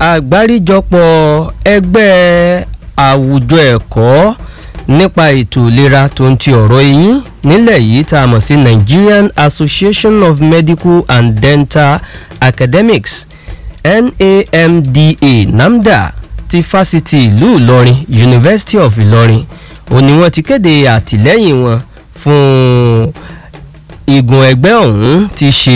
àgbáríjọpọ̀ ẹgbẹ́ àwùjọ ẹ̀kọ́ nípa ètò ìlera tó ń ti ọ̀rọ̀ eyín nílẹ̀ yìí tá a mọ̀ sí Nigerian Association of Medical and Dental Academics NAMDA NAMDA ti fásitì ìlú Ìlọrin University of Ìlọrin ó ní wọ́n ti kéde àtìlẹ́yìn wọn fún igun ẹgbẹ́ ọ̀hún ti ṣe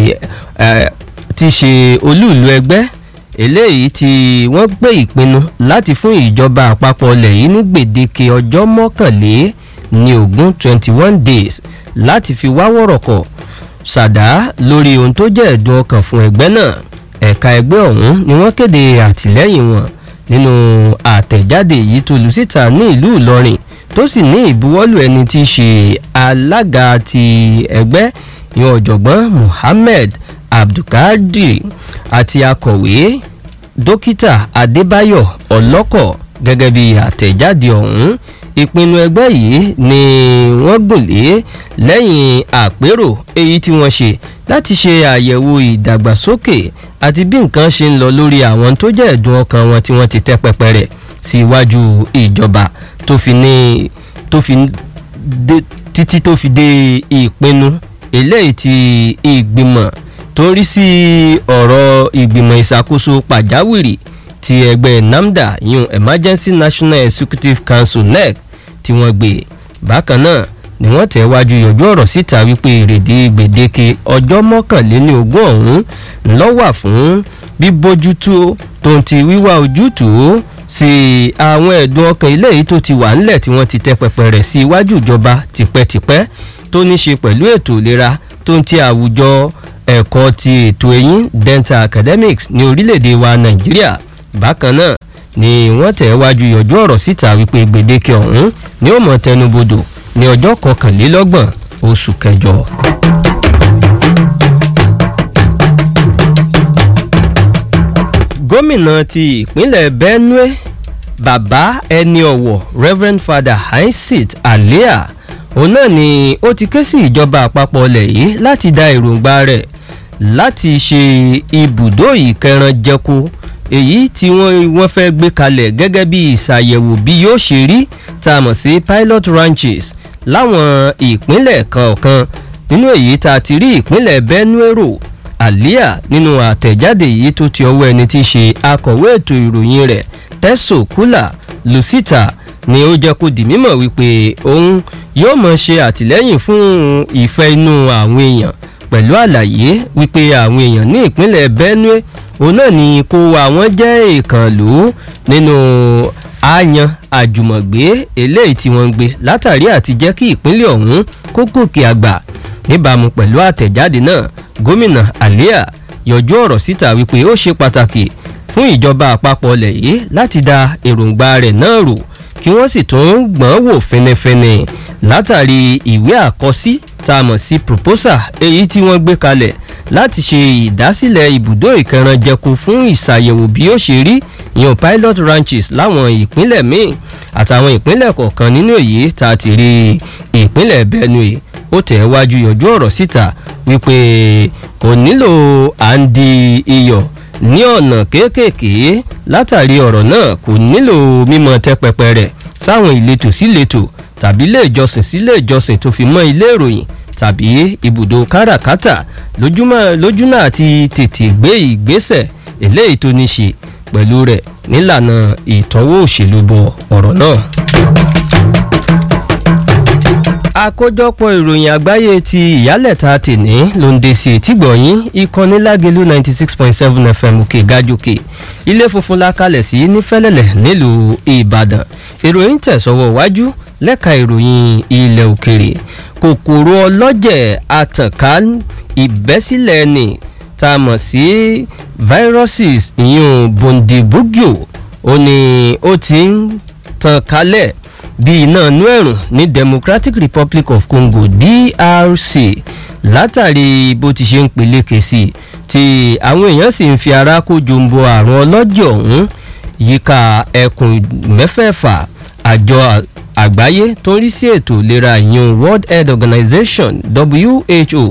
ti ṣe olúùlú ẹgbẹ́ eléyìí tí wọ́n gbé ìpinnu láti fún ìjọba àpapọ̀ ilẹ̀ yìí ní gbèdéke ọjọ́ mọ́kànlé ní ogún twenty one days láti fi wá wọ̀rọ̀kọ̀ ṣàdá lórí ohun tó jẹ́ ẹ̀dùn ọkàn fún ẹgbẹ́ náà ẹ̀ka ẹgbẹ́ ọ̀hún ni wọ́n kéde àtìlẹ́yìn wọn nínú àtẹ̀jáde yìí tó lù síta ní ìlú Ìlọrin tó sì ní ìbuwọ́lù ẹni tí í ṣe alága ti ẹgbẹ́ ìyẹn ọ̀jọ̀gbọ́n Muhammed Abdulkadir àti akọ̀wé dókítà Adébáyọ̀ Ọlọ́kọ̀ gẹ́gẹ́ bí àtẹ̀jáde ọ̀hún ìpinnu ẹgbẹ́ yìí ni wọ́n gùn lé lẹ́yìn àpérò èyí tí wọ́n ṣe láti ṣe àyẹ̀wò ìdàgbàsókè àti bí nǹkan ṣe ń lọ lórí àwọn tó jẹ́ ẹ̀dùn ọkàn wọn tí wọ́n ti tẹ́ pẹpẹ rẹ̀ sí iwájú ìjọba tó fi ní tó fi dé títí tó fi dé ìpinnu eléyìí tí ìgbìmọ̀ tó ń rí sí ọ̀rọ̀ ìgbìmọ̀ ìṣàkóso pàjáwìrì ti ẹgbẹ́ NAMDA yun Emergency National Executive Council NEC tí wọ́n gbé bákan náà ni wọ́n tẹ̀ wájú yọjú ọ̀rọ̀ síta wípé èrèdí gbèdéke ọjọ́ mọ́kànléní ogún ọ̀hún ńlọ wà fún bíbójútó tó ń ti wíwá ojútùú sí àwọn ẹ̀dùn ọkàn eléyìí tó ti wà ńlẹ̀ tí wọ́n ti tẹ́ pẹpẹ rẹ̀ sí iwájú ìjọba tipẹ́tipẹ́ tó ní ṣe pẹ̀lú ètò ìlera tó ń ti àwùjọ ẹ̀kọ́ ti ètò eyín dental academics ní orílẹ̀-èdè wa Nàìjíríà bákan náà ni wọ́n tẹ̀ wájú yọjú ọ̀rọ̀ síta wípé gbèdéke ọ̀hún ni ó mọ̀ tẹnubodò ní ọjọ́ kọkànlélọ́gbọ̀n oṣù kẹjọ. gómìnà ti ìpínlẹ̀ Benue bàbá ẹni ọ̀wọ̀ Reverend Father Hyacinth Alia òun náà ni ó ti ké sí ìjọba àpapọ̀ ilẹ̀ yìí láti dá èròǹgbà rẹ̀ láti ṣe ibùdó ìkẹranjẹko èyí tí wọ́n wọ́n fẹ́ gbé kalẹ̀ gẹ́gẹ́ bí ìṣàyẹ̀wò bí yóò ṣe rí tá a mọ̀ sí pilot ranches láwọn ìpínlẹ̀ kọ̀ọ̀kan nínú èyí tá a ti rí ìpínlẹ̀ Benue rò Alia nínú àtẹ̀jáde yìí tó ti ọwọ́ ẹni tí í ṣe akọ̀wé ètò ìròyìn rẹ̀ Teso Kula Lucita ni ó jẹ́ kó di mímọ̀ wípé òun yóò mọ̀ ṣe àtìlẹ́yìn fún ìfẹ́ inú àwọn èèyàn pẹ̀lú àlàyé wípé àwọn èèyàn ní ìpínlẹ̀ Benue òun náà ni kó àwọn jẹ́ ìkànlú nínú àyàn àjùmọ̀gbé eléyìí tí wọ́n ń gbé látàrí àti jẹ́ kí ìpínlẹ̀ ọ̀hún kó gòkè àgbà níbàámu pẹ̀lú àtẹ̀jáde náà gómìnà Alia yọjú ọ̀rọ̀ síta wípé ó ṣe pàtàkì fún ìjọba àpapọ̀ ilẹ̀ yìí láti da èròǹgbà rẹ̀ náà rò kí wọ́n sì tún gbọ́n wò fẹnẹfẹnẹ látàrí ìwé àkọsí tá a mọ̀ sí proposal èyí tí wọ́n gbé kalẹ̀ láti ṣe ìdásílẹ̀ ibùdó ìkẹranjẹko fún ìṣàyẹ̀wò bí ó ṣe rí ìyẹn pilot ranches láwọn ìpínlẹ̀ míì àtàwọn ìpínlẹ̀ kọ̀ọ̀kan nínú èyí tá a ti rí ìpínlẹ̀ Benue ó tẹ̀ wájú yọjú ọ̀rọ̀ síta wípé kò nílò à ń di iyọ̀ ní ọ̀nà kéékèèké látàrí ọ̀rọ̀ náà kò nílò mímọ tẹ́ pẹpẹ rẹ̀ sáwọn ìletò síletò tàbí ilé ìjọsìn sílé ìjọsìn tó fi mọ́ ilé ìròyìn tàbí ibùdó káràkátà lójúnà àti tètè gbé ìgbésẹ̀ eléyìí tó ní ṣe pẹ̀lú rẹ̀ nílànà ìtọ́wò òṣèlú bọ ọ̀rọ̀ náà. àkójọpọ̀ ìròyìn àgbáyé ti ìyálẹ̀ta tèní ló ń dé sí etígbọ̀nyín ìkànnì lágẹ̀lú ninety six point seven fm òkè gájòkè ilé funfun la kalẹ̀ sí nífẹ̀lẹ̀lẹ̀ nílùú ìbàdàn ìròyìn tẹ̀sọ́wọ́ wájú lẹ́ka ìròyìn ilẹ̀ òkèrè kòkòrò ọlọ́jẹ̀ àtànká ìbẹ́sílẹ̀ ni tá a mọ̀ sí viruses ìyún bondibugyo ó ní ó ti ń tàn kálẹ̀ bí iná inú ẹ̀rùn ní Democratic Republic of Congo DRC látàrí bó ti ṣe ń peléke sí i tí àwọn èèyàn sì ń fi ara kó jombo àrùn ọlọ́jẹ̀ ọ̀hún yíká ẹkùn mẹ́fẹ̀ẹ̀fà àjọ àgbáyé tó ń rí sí ètò ìlera ìyún World Health Organization WHO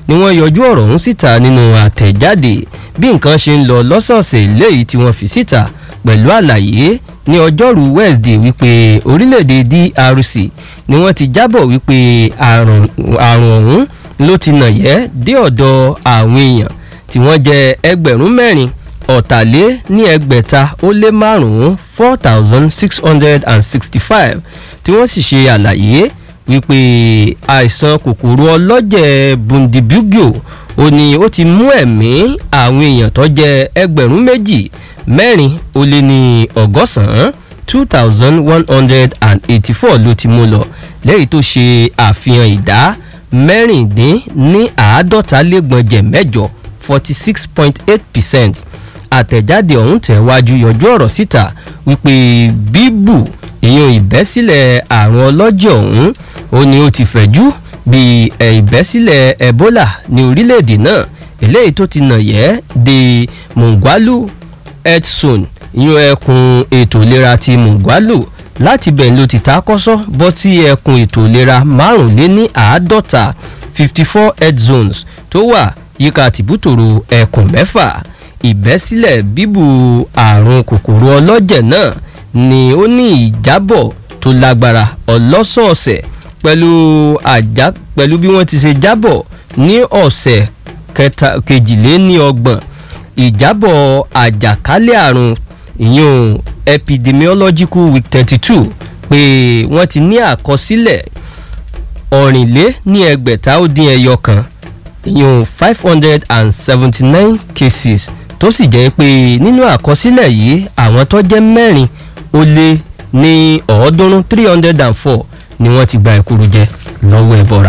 ni wọ́n yọjú ọ̀rọ̀ ọ̀hún síta nínú àtẹ̀jáde bí nǹkan ṣe ń lọ lọ́sọ̀ọ̀sẹ̀ léyìí tí wọ́n fi síta pẹ̀lú àlàyé ní ọjọ́rú Wednesday wípé orílẹ̀-èdè DRC ni wọ́n ti jábọ̀ wípé àrùn ọ̀hún ló ti nàyẹ́ dé ọ̀dọ̀ àwọn èèyàn tí wọ́n jẹ́ ẹgbẹ̀rún mẹ́rin ọ̀tàlé ní ẹgbẹ̀ta ó lé márùn-ún four thousand six hundred and sixty-five tí wọ́n sì ṣe àlàyé wípé àìsàn kòkòrò ọlọ́jẹ̀ bundibugyo ó ní ó ti mú ẹ̀mí àwọn èèyàn tó jẹ́ ẹgbẹ̀rún méjì mẹ́rin ó lé ní ọgọ́sàn-án two thousand one hundred and eighty-four ló ti mú lọ lẹ́yìn tó ṣe àfihàn ìdá mẹ́rìndín ní àádọ́ta lẹ́gbọ̀njẹ̀ mẹ́jọ forty six point eight percent àtẹ̀jáde ọ̀hún tẹ̀wájú yọjú ọ̀rọ̀ síta wípé bíbù ìyẹn ìbẹ́sílẹ̀ àrùn ọlọ́jẹ̀ ọ̀hún ó ní ó ti fẹ̀jú bí ìbẹ́sílẹ̀ ebola ní orílẹ̀-èdè náà eléyìí tó ti nà yẹ́ de mongwalu health zone ìyẹn ẹkùn ètò ìlera ti mongwalu láti bẹ̀ ló ti ta kọ́sọ́ bọ́ sí ẹkùn ètò ìlera márùnléní àádọ́ta fifty four health zones tó wà yíká tìbútòrò ẹkùn mẹ́fà ìbẹ́sílẹ̀ bíbù àrùn kòkòrò ọlọ́jẹ̀ náà ni ó ní ìjábọ̀ tó lágbára ọlọ́sọ̀ọ̀sẹ̀ pẹ̀lú àjá pẹ̀lú bí wọ́n ti ṣe jábọ̀ ní ọ̀sẹ̀ kejìléníọgbọ̀n ìjábọ̀ àjàkálẹ̀ àrùn ìyún epidemiological week thirty two pé wọ́n ti ní àkọsílẹ̀ ọ̀rìnlé ní ẹgbẹ̀ta ó dín ẹyọ kan ìyún five hundred and seventy nine cases tó sì jẹ́ pé nínú àkọsílẹ̀ yìí àwọn tó jẹ́ mẹ́rin ó lé ní ọ̀ọ́dúnrún three hundred and four ni wọ́n ti gba ẹ̀kúrú jẹ lọ́wọ́ ẹ̀bọ̀ra.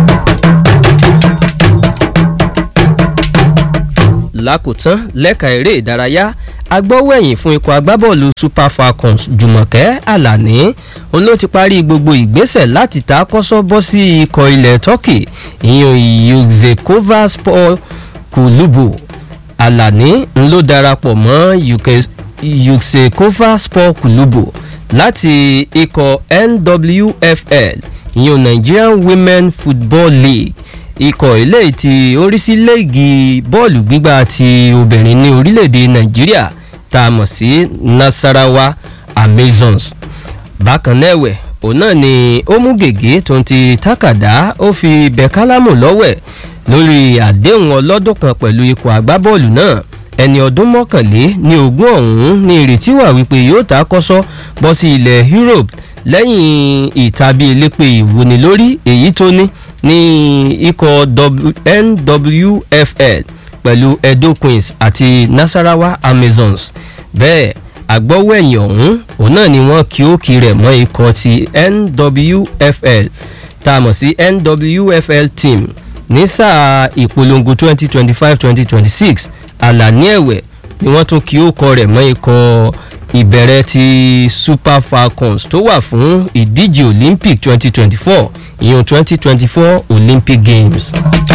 lákòótán lẹ́ka eré ìdárayá agbọ́wẹ̀yìn fún ikọ̀ agbábọ́ọ̀lù super falcons jùmọ̀kẹ́ àlàní òun ló ti parí gbogbo ìgbésẹ̀ láti ta kọ́sọ́ bọ́ sí ikọ̀ ilẹ̀ turkey ìyẹn yuzekova sport kulubu àlàní ń ló darapọ̀ mọ́ yuzekova sport kulubu láti ikọ̀ nwfl ìyẹn nigerian women football league ikọ̀ eléyìí tí ó rí sí léègì bọ́ọ̀lù gbígbà ti obìnrin ní orílẹ̀-èdè nàìjíríà tá a mọ̀ sí nasarawa amazons bákan náà ẹ̀wẹ̀ òun náà ni ó mú gègé tó ń ti tákàdá ó fi bẹ̀kálámù lọ́wẹ̀ lórí àdéhùn ọlọ́dún kan pẹ̀lú ikọ̀ agbábọ́ọ̀lù náà ẹni ọdún mọ́kànlé ní ogún ọ̀hún ní ìrètí wà wípé yóò ta kọ́sọ́ bọ́ sí ilẹ̀ europe lẹ́yìn ìtàbí elépe ìwúni lórí èyí tó ní ní ikọ̀ nwfl pẹ̀lú edo queens àti nasarawa amazons bẹ́ẹ̀ agbọ́wẹ̀yìn ọ̀hún òun náà ni wọ́n kí ó kí rẹ̀ mọ́ ikọ̀ ti nwfl tá a mọ̀ sí nwfl team ní sáà ìpolongo twenty twenty five twenty twenty six àlàní ẹ̀wẹ̀ ni wọ́n tún kí ó kọ rẹ̀ mọ́ ikọ̀ ìbẹ̀rẹ̀ ti super falcons tó wà fún ìdíje olympic twenty twenty four ìyẹn twenty twenty four olympic games.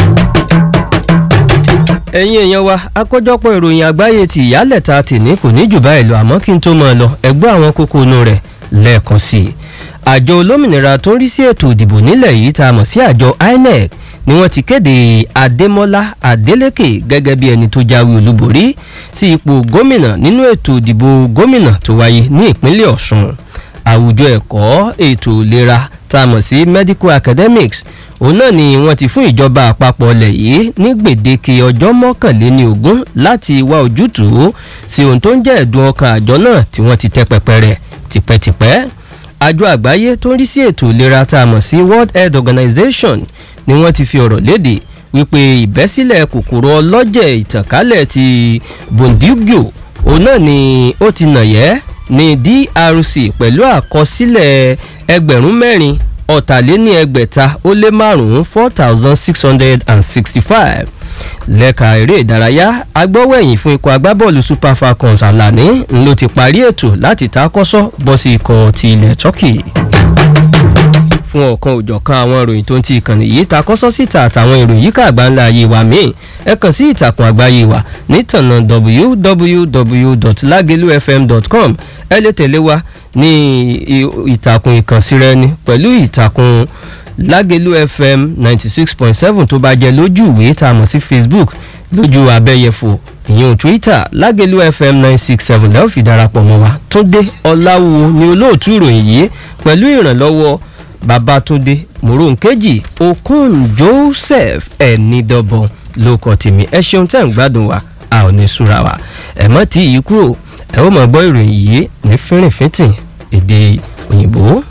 ẹ̀yin èèyàn wa àkójọpọ̀ ìròyìn àgbáyé ti ìyálẹ̀ta tìní kò ní jù báyìí lọ àmọ́ kí n tó máa lọ ẹgbẹ́ àwọn kókó inú rẹ̀ lẹ́ẹ̀kan sí i. àjọ olómìnira tó ń rí sí ètò ìdìbò nílẹ̀ yìí tá a mọ̀ sí àjọ inec ni wọ́n ti kéde adémọ́lá adélékè gẹ́gẹ́ bí ẹni tó jáwé olúborí sí ipò gómìnà nínú ètò ìdìbò gómìnà tó wáyé ní ìpínlẹ̀ ọ̀ṣun àwùjọ ẹ̀kọ́ ètò ìlera tá a mọ̀ sí medical academics òun náà ni wọ́n ti fún ìjọba àpapọ̀ ilẹ̀ yìí ní gbèdéke ọjọ́ mọ́kànléní ogún láti wá ojútùú sí ohun tó ń jẹ́ ẹ̀dùn ọkàn àjọ náà tí wọ́n ti tẹ́ pẹpẹ rẹ̀ tipẹ́tipẹ́ àjọ àgbáyé tó ń rí sí ètò ìlera tá a mọ̀ sí world health organization ni wọ́n ti fi ọ̀rọ̀ léde wípé ìbẹ́sílẹ̀ kòkòrò ọlọ́jẹ̀ ìtànkálẹ̀ ti bondugio òun náà ni ó ti nàyẹ́ ní drc pẹ̀lú àkọsílẹ̀ ẹgbẹ̀rún mẹ́rin ọ̀tàléní ẹgbẹ̀ta ó lé márùn-ún four thousand six hundred and sixty-five lẹ́ka eré ìdárayá agbọ́wẹ̀yìn fún ikọ̀ agbábọ́ọ̀lù super falcons alani ló ti parí ètò láti takọ́sọ́ bọ́ sí ikọ̀ ti ilẹ̀ turkey fún ọ̀kan òjọ̀kan àwọn ìròyìn tó ń ti ìkànnì yìí takọ́sọ́ síta àtàwọn ìròyìn yíká àgbáńlá ayé wa míì ẹ kàn sí ìtàkùn àgbáyé wa nítànà www.lagelufm.com ẹ lè tẹ̀lé wa ní ìtàkùn ìkànsíra ẹni pẹ̀lú ìtàkùn lágẹ̀lú fm ninety six point seven tó bá jẹ́ lójú ìwé tá a mọ̀ sí facebook lójú abẹ́yẹfò ìyẹn twitter lágẹ̀lú fm nine six seven lẹ́wọ̀n fi darapọ̀ mọ́ wa túndé ọláwúwo ni olóòtú ìròyìn yìí pẹ̀lú ìrànlọ́wọ́ babatunde moronkeji okun joseph ẹnidọ́bọ̀n ló kọ́ tèmi ẹ ṣeun tẹ́ ń gbádùn wa a ò ní súra wa ẹ mọ́ tí yìí kúrò ẹ ó mọ̀ gbọ́ ìròyìn yìí ní fínrìnfínntìn èdè òyìnbó.